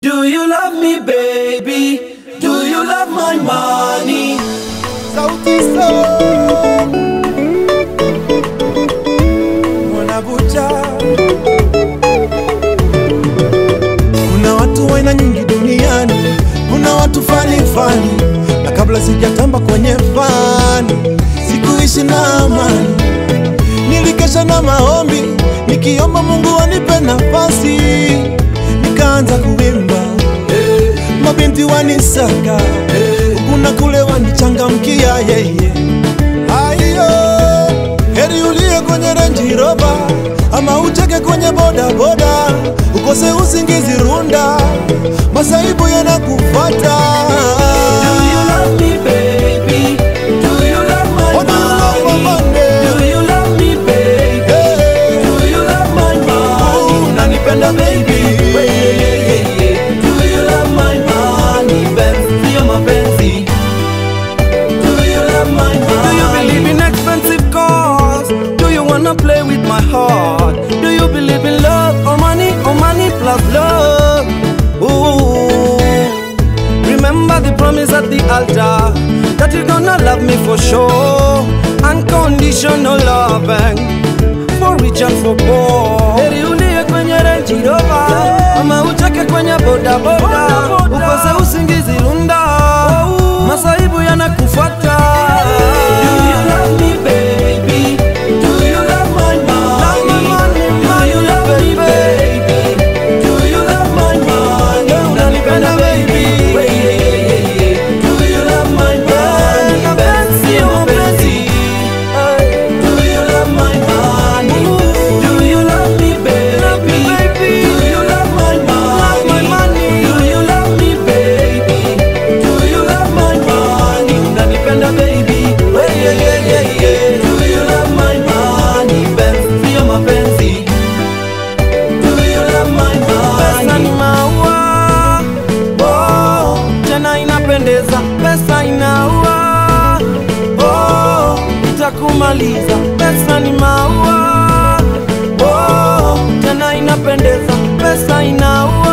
Do you love me baby? Do you love my money? Sauti Sol Mwanabucha. Kuna watu wa aina nyingi duniani, kuna watu fani fani, na kabla sijatamba kwenye fani, sikuishi na amani. Nilikesha na maombi, nikiomba Mungu anipe nafasi, nikaanza kuimba mabinti wanisaka kuna kule wanichangamkia yeye aiyo heri ulie kwenye renji roba ama ucheke kwenye bodaboda ukose usingizi runda masaibu yanakufata Do you love me baby? Do you love my Oh, do you love my money? money? Do you love me baby? Hey. Do you love my money? Unanipenda baby? Hey, hey, hey, hey. Do you love my money? Benzi, sio mapenzi. Do you love my money? Do you believe in expensive cars? Do you wanna play with my heart? Do you believe in love or money or money plus love? Ooh. Remember the promise at the altar that you're gonna love me for sure. Unconditional loving for rich and for poor. Heri ulie kwenye Range Rover ama ucheke kwenye boda boda, ukose usingizi runda, masaibu yanakufuata. Do you love me baby? Do you love my money? Do you love me baby? Do you love my money? Unanipenda baby? Hey, hey, hey, hey. Do you love my money? Benzi, sio mapenzi. Do you love my money? Do you love me baby? Do you love my money? Do you love me baby? Do you love my money? Unanipenda baby? Hey, yeah, yeah, yeah, yeah. Do you love my money? Benzi, sio mapenzi. Do you love my Pesa ni money? maua oh, tena inapendeza. Pesa inaua oh, itakumaliza. Pesa ni maua oh, tena inapendeza. Pesa inaua